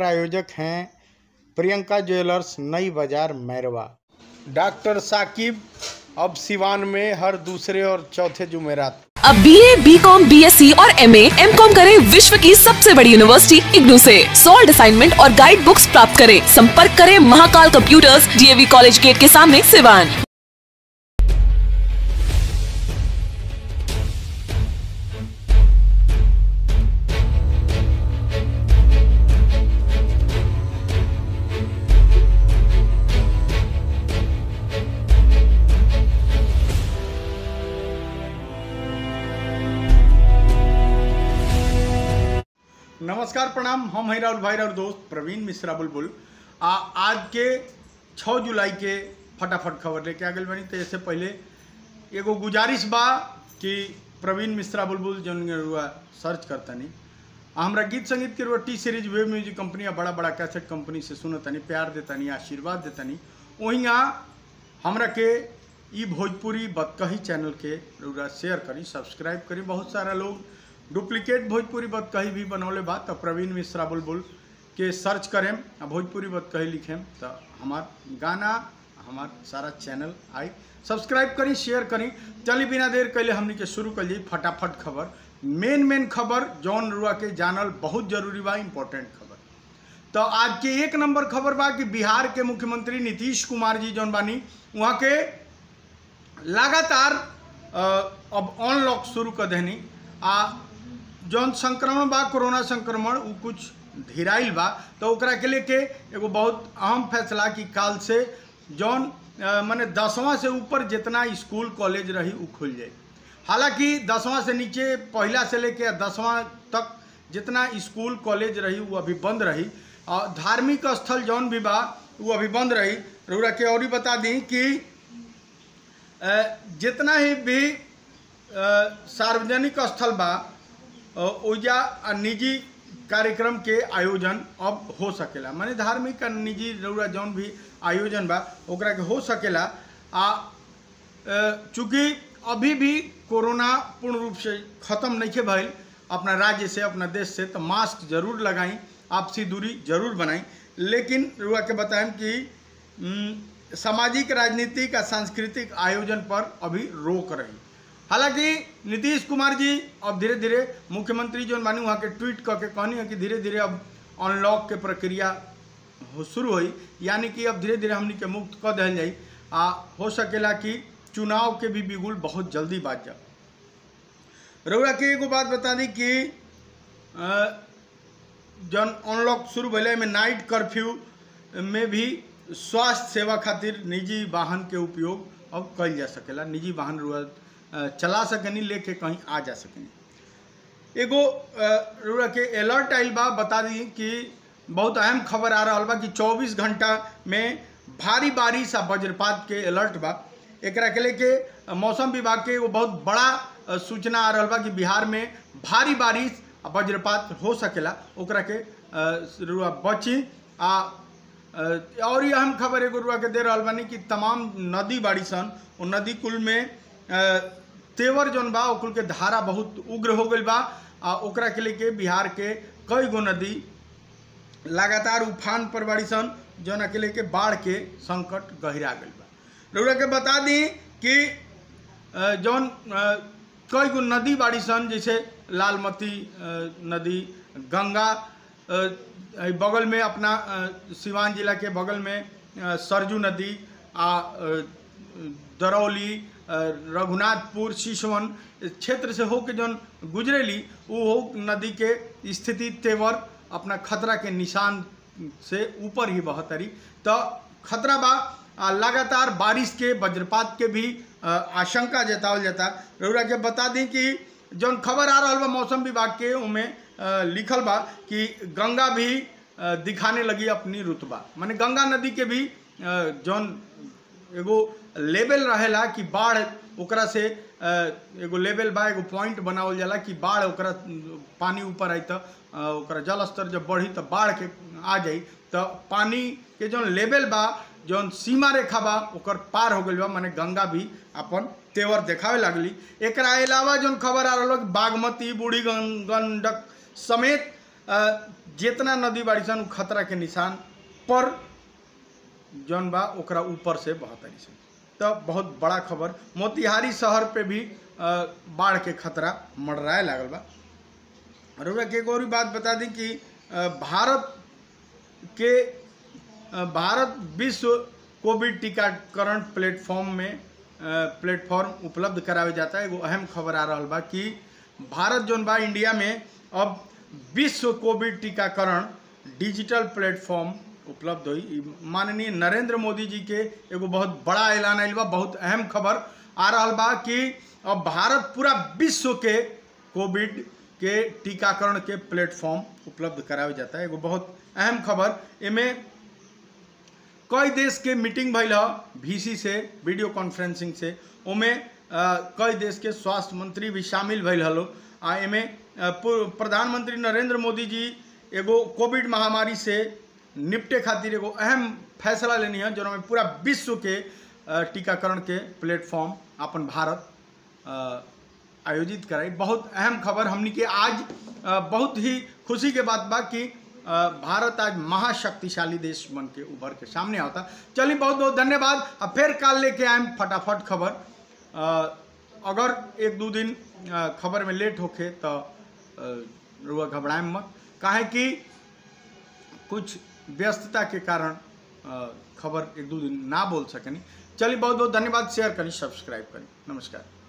प्रायोजक हैं प्रियंका ज्वेलर्स नई बाजार मैरवा डॉक्टर साकिब अब सिवान में हर दूसरे और चौथे जुमेरात अब B A B com B S C और एम एम कॉम करें विश्व की सबसे बड़ी यूनिवर्सिटी इग्नू से सॉल्ड असाइनमेंट और गाइड बुक्स प्राप्त करें संपर्क करें Mahakal computers DAV college gate के सामने सिवान नमस्कार प्रणाम हम हैं राहुल भाई और दोस्त प्रवीण मिश्रा बुलबुल आ आज के 6 जुलाई के फटाफट खबर लेके आ गए बनी तो इससे पहले एगो गुजारिश बा कि प्रवीण मिश्रा बुलबुल जौन रुआ सर्च करतनी आ हमरा गीत संगीत के रुआ T series web music company आ बड़ा बड़ा कैसेट कंपनी से सुनतनी प्यार देतनी आशीर्वाद देतनी वहीं हमरा के ई भोजपुरी बतकही चैनल के रुआ शेयर करी सब्सक्राइब करी बहुत सारा लोग डुप्लीकेट भोजपुरी बतकही भी बनौले बा तो प्रवीण मिश्रा बुलबुल के सर्च करें आ भोजपुरी बतकही लिखें तो हमार गाना हमार सारा चैनल आई सब्सक्राइब करी शेयर करी चली बिना देर कैले हमनी के शुरू कर जाई फटाफट खबर मेन मेन खबर जौन रुआ के जानल बहुत जरूरी बा इम्पोर्टेंट खबर तो आज के एक नंबर खबर बा कि बिहार के मुख्यमंत्री नीतीश कुमार जी जौन बानी वहाँ के लगातार अ, अब अनलॉक शुरू कर देनी आ जौन संक्रमण बा कोरोना संक्रमण उ कुछ धीराइल बा तो ओकरा के लेके एगो बहुत अहम फैसला कि काल से जौन अ, माने दसवां से ऊपर जितना स्कूल कॉलेज रही उ खुल जाए हालांकि दसवां से नीचे पहला से लेके दसवां तक जितना स्कूल कॉलेज रही वो अभी बंद रही और धार्मिक स्थल जौन भी बा वो अभी बंद रही रउरा के और ही बता दी कि अ, जितना ही भी अ, सार्वजनिक स्थल बा अ, ओइजा आ निजी कार्यक्रम के आयोजन अब हो सकेला माने धार्मिक आ निजी रउरा जौन भी आयोजन बा ओकरा के हो सकेला आ अ, चूँकि अभी भी कोरोना पूर्ण रूप से ख़त्म नहीं के भइल अपना राज्य से अपना देश से तो मास्क जरूर लगाई आपसी दूरी जरूर बनाई लेकिन रुआ के बताएं कि उम, सामाजिक राजनीतिक और सांस्कृतिक आयोजन पर अभी रोक रही हालांकि नीतीश कुमार जी अब धीरे धीरे मुख्यमंत्री जो मानी वहाँ के ट्वीट करके कहनी है कि धीरे धीरे अब अनलॉक के प्रक्रिया हो शुरू हुई यानी कि अब धीरे धीरे हमनी के मुक्त कर दिल जाई आ हो सकेला कि चुनाव के भी बिगुल बहुत जल्दी बाज जा रउरा के एगो बात बता दी कि अ, जौन अनलॉक शुरू भले में नाइट कर्फ्यू में भी स्वास्थ्य सेवा खातिर निजी वाहन के उपयोग अब कल जा सकेला निजी वाहन रुआ अ, चला सकेनी लेके कहीं आ जा सकेनी एगो अ, रुआ के अलर्ट आइल बा बता दी कि बहुत अहम खबर आ रहा बा कि 24 घंटा में भारी बारिश आ वज्रपात के अलर्ट बा एकरा के लेके अ, मौसम विभाग के एगो बहुत बड़ा अ, सूचना आ रहा बा कि बिहार में भारी बारिश आ वज्रपात हो सकेला ओकरा के अ, रुआ बची आ अ, और ये अहम खबर एगो रुआ के दे रहल बानी कि तमाम नदी बाड़ी सन वो नदी कुल में अ, तेवर जौन बा ओ कुल के धारा बहुत उग्र हो गईल बा आ ओकरा के लेके बिहार के कई गो नदी लगातार उफान पर बाड़ी सन जौन के लेके बाढ़ के संकट गहिरा गईल बा रउरा के बता दी कि अ, जौन अ, कई गो नदी बाड़ी सन जैसे लालमती अ, नदी गंगा अ, अ, बगल में अपना अ, सिवान जिला के बगल में अ, सरजू नदी आ अ, दरौली अ, रघुनाथपुर शिशवन क्षेत्र से होके जौन गुजरेली वो हो नदी के स्थिति तेवर अपना खतरा के निशान से ऊपर ही बहतरी तो खतरा बा आ, लगातार बारिश के वज्रपात के भी अ, आशंका जतावल जाता रउरा के बता दी कि जौन खबर आ रहा बा मौसम विभाग के उमें अ, लिखल बा कि गंगा भी अ, दिखाने लगी अपनी रुतबा माने गंगा नदी के भी अ, जौन एगो लेवल रहेला कि बाढ़ ओकरा से अ, एगो लेवल बा एगो पॉइंट बनावल जाला कि बाढ़ ओकरा पानी ऊपर आई तो अ, ओकरा जल स्तर जब बढ़ी तो बाढ़ के आ जाई तो पानी के जौन लेवल बा जौन सीमा रेखा बा ओकर पार हो गइल बा माने गंगा भी अपन तेवर देखावे लागली एकरा अलावा जौन खबर आ रहल बा कि बागमती बूढ़ी गं- गंडक समेत अ, अ, जितना नदी बाड़ी सन उ खतरा के निशान पर जौन बा ओकरा ऊपर से बहतरी सन तो बहुत बड़ा खबर मोतिहारी शहर पे भी अ, बाढ़ के खतरा मंडराए लागल बा रउरा के एक और बात बता दी कि अ, भारत के अ, भारत विश्व कोविड टीकाकरण प्लेटफॉर्म में अ, प्लेटफॉर्म उपलब्ध करावे जाता है एगो अहम खबर आ रहल बा कि भारत जौन बा इंडिया में अब विश्व कोविड टीकाकरण डिजिटल प्लेटफॉर्म उपलब्ध हुई ई माननीय नरेंद्र मोदी जी के एगो बहुत बड़ा ऐलान आयल बा बहुत अहम खबर आ रहल बा कि अब भारत पूरा विश्व के कोविड के टीकाकरण के प्लेटफॉर्म उपलब्ध करावे जाता है एगो बहुत अहम खबर एमे कई देश के मीटिंग भइल ह वीसी से वीडियो कॉन्फ्रेंसिंग से ओमे अ, कई देश के स्वास्थ्य मंत्री भी शामिल भइल हलो आ एमे अ, पू- प्रधानमंत्री नरेंद्र मोदी जी एगो कोविड महामारी से निपटे खातिर एगो अहम फैसला लेनी है जो में पूरा विश्व के अ, टीकाकरण के प्लेटफॉर्म अपन भारत अ, आयोजित कराई बहुत अहम खबर हमनी के आज अ, बहुत ही खुशी के बात बा कि अ, भारत आज महाशक्तिशाली देश बन के उभर के सामने आता चलिए बहुत बहुत धन्यवाद अब फिर काल लेके आए फटाफट खबर अ, अगर एक दो दिन अ, खबर में लेट होखे तो अ, रुआ घबराए मत काहे कि कुछ व्यस्तता के कारण अ, खबर एक दो दिन ना बोल सकनी चलिए बहुत बहुत धन्यवाद शेयर करी सब्सक्राइब करी नमस्कार